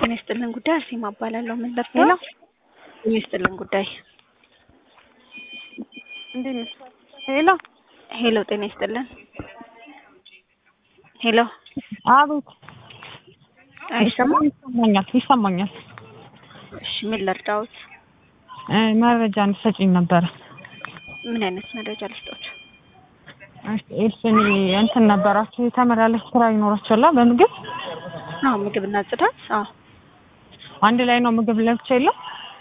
ጤና ይስጥልን ጉዳይ አርሴማ እባላለሁ። ምን ልርዳው? ጤና ይስጥልን ጉዳይ እንዴት ነሽ? ሄሎ ሄሎ፣ ጤና ይስጥልን ሄሎ፣ አቤት። አይሰማም? ይሰማኛል ይሰማኛል። እሺ፣ ምን ልርዳዎት? እ መረጃ እንድትሰጪኝ ነበረ። ምን አይነት መረጃ ልስጦት? እሺ፣ እኔ እንትን ነበራችሁ የተመላለስ ስራ ይኖራችኋል በምግብ አዎ፣ ምግብና ጽዳት። አዎ፣ አንድ ላይ ነው ምግብ ለብቻ የለም?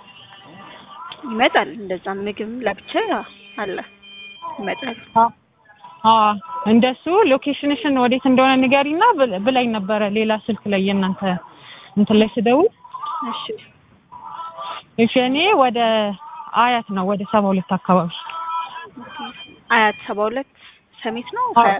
ይመጣል። እንደዛ ምግብ ለብቻ አለ ይመጣል። አዎ እንደሱ ሎኬሽንሽን ወዴት እንደሆነ ንገሪና ብል- ብላኝ ነበረ ሌላ ስልክ ላይ የእናንተ እንትን ላይ ስደውል እሺ፣ እሺ እኔ ወደ አያት ነው ወደ ሰባ ሁለት አካባቢ አያት ሰባ ሁለት ሰሚት ነው። አዎ።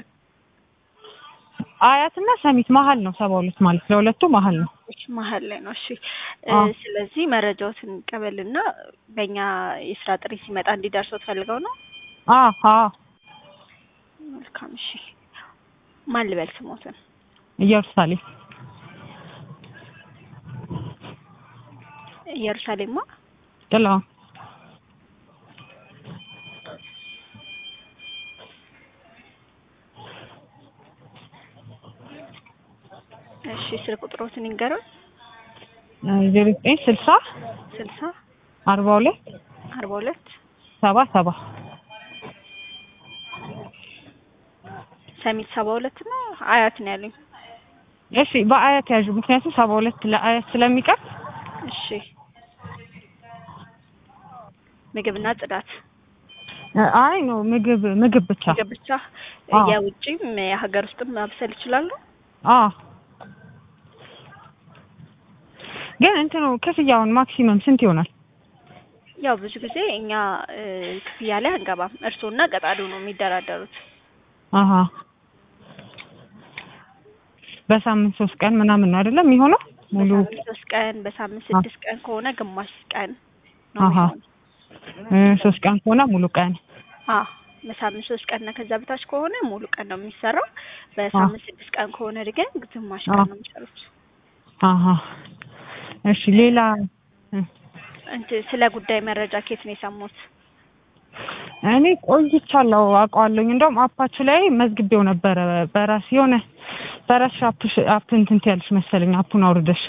አያት እና ሰሚት መሀል ነው ሰባ ሁለት ማለት ለሁለቱ መሀል ነው እሺ፣ መሀል ላይ ነው። እሺ እ አዎ። ስለዚህ መረጃዎትን ቀበልና በእኛ የስራ ጥሪ ሲመጣ እንዲደርሰው ፈልገው ነው። አዎ አዎ መልካም። እሺ ማን ልበል ስሞትን? ኢየሩሳሌም ኢየሩሳሌማ ጥላውን እሺ ስልክ ቁጥሮትን ይንገሩን። ዜሮ ዘጠኝ ስልሳ ስልሳ አርባ ሁለት አርባ ሁለት ሰባ ሰባ ሰሚት ሰባ ሁለት ነው አያት ነው ያሉኝ። እሺ በአያት ያዡ ምክንያቱም ሰባ ሁለት ለአያት ስለሚቀር እሺ ምግብና ጽዳት አይ ነው ምግብ ምግብ ብቻ ምግብ ብቻ አዎ። የውጭም የሀገር ውስጥም ማብሰል ይችላሉ። አዎ ግን እንትኑ ክፍያውን ማክሲመም ስንት ይሆናል? ያው ብዙ ጊዜ እኛ እ ክፍያ ላይ አንገባም። እርስዎና ቀጣሪው ነው የሚደራደሩት። አሀ በሳምንት ሶስት ቀን ምናምን ነው አይደለም የሚሆነው ሙሉ በሳምንት ሶስት ቀን በሳምንት ስድስት ቀን ከሆነ ግማሽ ቀን ነው አሀ የሚሆነው። እ ሶስት ቀን ከሆነ ሙሉ ቀን አዎ በሳምንት ሶስት ቀን እና ከዛ በታች ከሆነ ሙሉ ቀን ነው የሚሰራው። በሳምንት ስድስት ቀን ከሆነ ግን ግማሽ ቀን ነው የሚሰሩት። አሀ እሺ ሌላ እ እንትን ስለ ጉዳይ መረጃ ከየት ነው የሰሙት? እኔ ቆይቻለሁ አውቀዋለሁኝ እንደውም አፓችሁ ላይ መዝግቤው ነበረ በራስ የሆነ በራስሽ አፕ አፕ እንትን ትያለሽ መሰለኝ አፑን አውርደሽ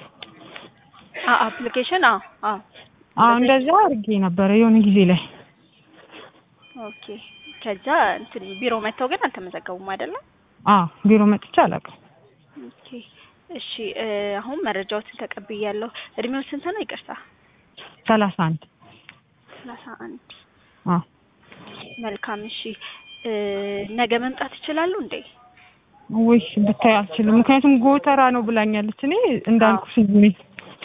አ አፕሊኬሽን አዎ አዎ አዎ እንደዛ አድርጌ ነበረ የሆነ ጊዜ ላይ ኦኬ። ከዛ እንትን ቢሮ መጥተው ግን አልተመዘገቡም አይደለም? አዎ ቢሮ መጥቼ አላውቅም ኦኬ እሺ እ አሁን መረጃዎትን ተቀብያለሁ። እድሜው ስንት ነው? ይቅርታ ሰላሳ አንድ ሰላሳ አንድ አዎ መልካም እሺ እ ነገ መምጣት ይችላሉ እንዴ? ውይ ብታይ አልችልም ምክንያቱም ጎተራ ነው ብላኛለች እኔ እንዳልኩሽ እዚህ ነኝ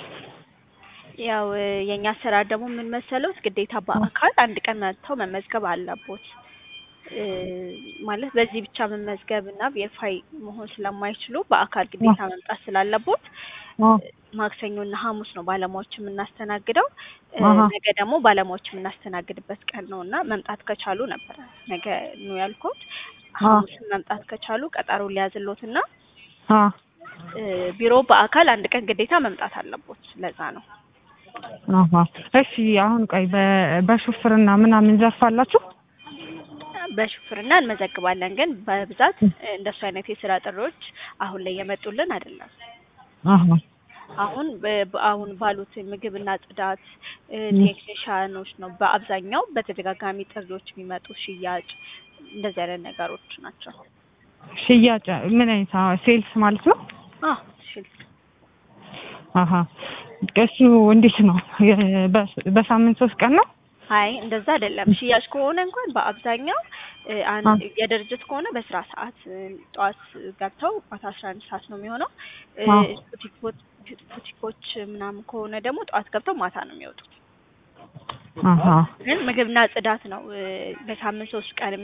ያው እ የኛ አሰራር ደግሞ ምን መሰሎት ግዴታ በአካል አንድ ቀን መጥተው መመዝገብ አለቦት። እ ማለት በዚህ ብቻ መመዝገብ እና ቬሪፋይ መሆን ስለማይችሉ በአካል ግዴታ መምጣት ስላለቦት አዎ ማክሰኞ እና ሐሙስ ነው ባለሙያዎች የምናስተናግደው። እ አሀ። ነገ ደግሞ ባለሙያዎች የምናስተናግድበት ቀን ነው እና መምጣት ከቻሉ ነበረ ነገ ነው ያልኩት። አዎ። ሐሙስን መምጣት ከቻሉ ቀጠሮ ሊያዝሎት እና አዎ እ ቢሮ በአካል አንድ ቀን ግዴታ መምጣት አለቦት። ለዛ ነው አሀ እሺ አሁን ቆይ በ- በሹፍርና ምናምን ዘርፍ አላችሁ በሹፍርና እንመዘግባለን፣ ግን በብዛት እንደሱ አይነት የስራ ጥሪዎች አሁን ላይ የመጡልን አይደለም። አሀ አሁን በ- በ- አሁን ባሉት ምግብና ጽዳት እ ቴክኒሻኖች ነው በአብዛኛው በተደጋጋሚ ጥሪዎች የሚመጡ ሽያጭ፣ እንደዚህ አይነት ነገሮች ናቸው። ሽያጭ ምን አይነት አዎ ሴልስ ማለት ነው አዎ ሽል አሀ እሱ እንዴት ነው የ- በ- በሳምንት ሶስት ቀን ነው አይ እንደዛ አይደለም። ሽያጭ ከሆነ እንኳን በአብዛኛው እ አንድ የድርጅት ከሆነ በስራ ሰዓት እ ጠዋት ገብተው ማታ አስራ አንድ ሰዓት ነው የሚሆነው። እ አዎ። ቡቲኮች ቡቲኮች ምናምን ከሆነ ደግሞ ጠዋት ገብተው ማታ ነው የሚወጡት። አሀ ግን ምግብና ጽዳት ነው እ በሳምንት ሶስት ቀን